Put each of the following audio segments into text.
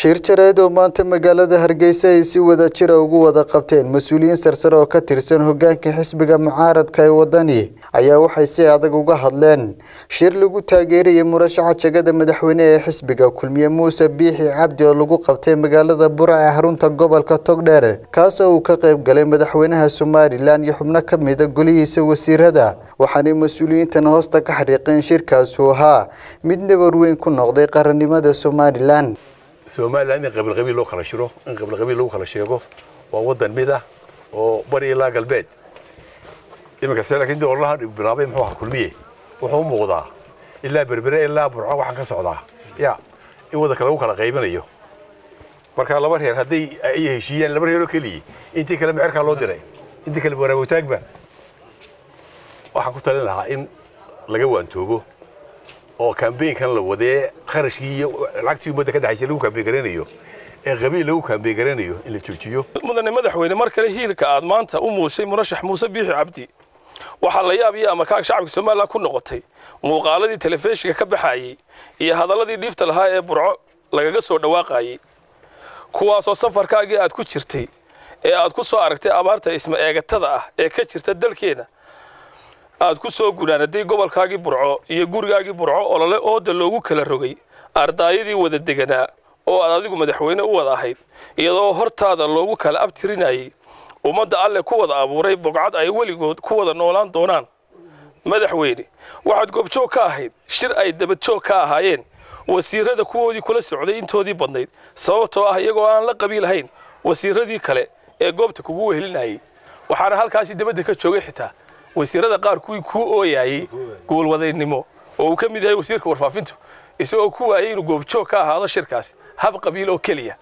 shir jareed oo maanta magaalada hargeysa ay si wada jira ugu wada qabteen mas-uuliyiin sarsare oo ka tirsan hogaanka xisbiga mucaaradka ee wadani ayaa waxay si adag uga hadleen shir lagu taageerayay murashaxa jegada madaxweyne ee xisbiga kulmiye muuse biixi cabdi oo lagu qabtay magaalada burca ee xarunta gobolka togdheer kaasoo uu ka qayb galay madaxweynaha somalilan iyo xubno ka mida golihiisa wasiirada waxaanay mas-uuliyiintan hoosta ka xariiqeen shirkaasuu ahaa mid nabar weyn ku noqday qarannimada somalilan somalilan in qabiil qabiil loo kala shiro in qabiil qabiil lagu kala sheego waa wadan mid ah oo bari ilaa galbeed iminka se laakiin dii ololaha bilaabay muxuu ahaa kulmiye wuxuu u muuqdaa ilaa berbere ilaa burco waxaa ka socdaa ya in wadanka lagu kala qaybinayo marka laba reer hadday ay heshiiyaan laba reeroo keliya intii kale mecerkaa loo diray intii kale waraawataagba waxaan ku talin lahaa in laga waantoobo oo kambeynkan la wadee kharashkii iyo lacagtii ummadda ka dhexaysa lagu kambeyn garanayo ee qabiil lagu kambeyn garanayo in la joojiyo mudane madaxweyne mar kale hiilka aad maanta u muushay murashax muuse biixi cabdi waxaa la yaab iyo amakaag shacabka somalilan ku noqotay muuqaaladii telefishinka ka baxayey iyo hadalladii dhiifta lahaa ee burco lagaga soo dhawaaqayey kuwaasoo safarkaagii aad ku jirtay ee aad ku soo aragtay abaarta isma eegatada ah ee ka jirta dalkeenna aad ku soo gunaanaday gobolkaagii burco iyo gurigaagii burco olole ooda loogu kala rogay ardaayadii wada deganaa oo aad adigu madaxweyne u wada ahayd iyadoo hortaada loogu kala abtirinayay ummadda alle ku wada abuuray bogcad ay weligood ku wada noolaan doonaan madaxweyne waxaad goobjoog ka ahayd shir ay dabadjoog ka ahaayeen wasiirada kuwoodii kula socday intoodii badnayd sababtoo ah iyagoo aan la qabiilahayn wasiiradii kale ee goobta kugu wehelinayay waxaana halkaasi dabadda ka joogay xitaa wasiirada qaar kuwii kuu ooyayey gobolwadaynimo oo uu ka mid yahay wasiirka warfaafintu isagoo ku waayay inuu goobjoog ka ahaado shirkaasi hab qabiil oo keliya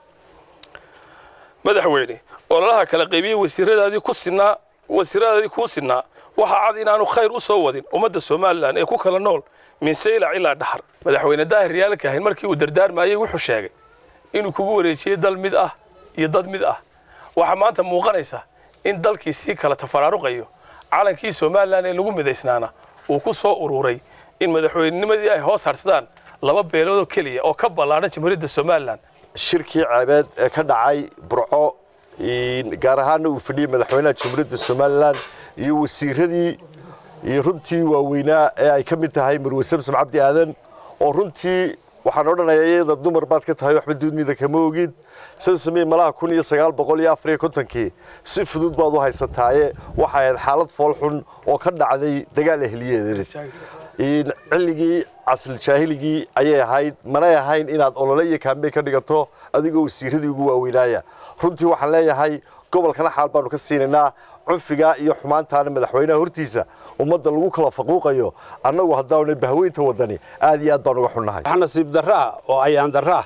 madaxweyne ololaha kala qaybiyey wasiiradaadii ku sinaa wasiiradaadii kuu sinaa waxaa cad inaanu khayr u soo wadin ummadda somalilan ee ku kala nool min saylac ilaa dhaxar madaxweyne daahir yaalka ahayn markii uu dardaarmayey wuxuu sheegay inuu kugu wareejiyey dal mid ah iyo dad mid ah waxaa maanta muuqanaysa in dalkii sii kala tafaraaruqayo calankii somalilan ee lagu midaysnaana uu ku soo ururay in madaxweynenimadii ay hoos harsadaan laba beeloodoo keliya oo ka ballaadhan jamhuuriyadda somalilan shirkii ceebeed ee ka dhacay burco gaar ahaanna uu fadhiyey madaxweynaha jamhuuriyadda somalilan iyo wasiiradii iyo runtii waaweynaa ee ay ka mid tahay marwe samsam cabdi aadan oo runtii waxaan odhanayaa iyada dumar baad ka tahay waxba duudmida kama ogid samsame malaha kun iyo sagaal boqol iyo afar iyo kontonkii si fudud baad u haysataaye waxay ahayd xaalad foolxun oo ka dhacday dagaal ehliyeed cilligii casriljaahilligii ayay ahayd manay ahayn inaad olole iyo kaambey ka dhigato adigoo wasiiradii ugu waaweynaaya runtii waxaan leeyahay gobolkana xaal baanu ka siinaynaa cunfigaa iyo xumaantaana madaxweynaha hortiisa ummadda lagu kala faquuqayo annagu haddaanay bahweynta wadani aad iyo aad baan uga xunnahay wax nasiib darraa oo ayaan darraa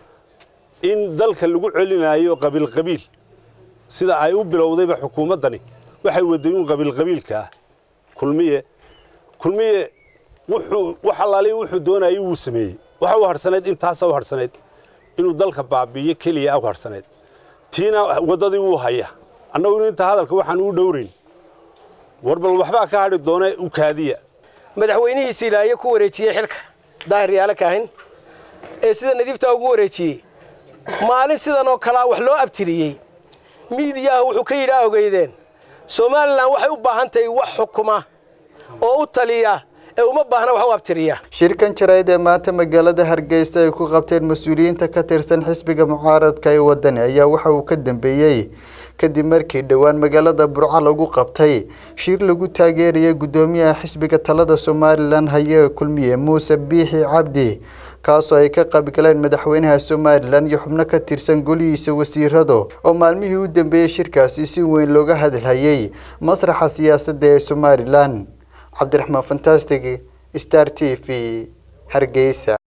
in dalka lagu celinayo qabiilqabiil sida ay u bilowdayba xukuumaddani waxay wadayuun qabiilqabiilka ah kulmiye kulmiye wuxuu wax allaaliya wuxuu doonayay wuu sameeyey waxa u harhsanayd intaasa u harhsanayd inuu dalka baabi'iyo keliya u harhsanayd tiina waddadii wuu haya annagu inta hadalka waxaan uu dhowrayn war bal waxbaa ka hadhi doona u kaadiya madaxweynihiisi ilaayo ku wareejiyey xilka daahir yaala kaahin ee sida nadiiftaa ugu wareejiyey maalin sidan oo kalea wax loo abtiriyey miidiyaha wuxuu ka yidhaa ogeydeen somalilan waxay u baahan tahay wax xukuma oo u taliya ee uma baahna wax u abtiriya shirkan jarayd ee maanta magaalada hargeysa ay ku qabteen mas-uuliyiinta ka tirsan xisbiga mucaaradka ee wadani ayaa waxa uu ka dambeeyey kadib markii dhowaan magaalada burco lagu qabtay shir lagu taageerayay guddoomiyaha xisbiga talada somalilan haye kulmiye muuse biixi cabdi kaasoo ay ka qaybgaleen madaxweynaha somalilan iyo xubno ka tirsan golihiisa wasiirado oo maalmihii u dambeeyey shirkaasi si weyn looga hadalhayay masraxa siyaasadda ee somalilan cabdiraxmaan fantastic star t v hargeysa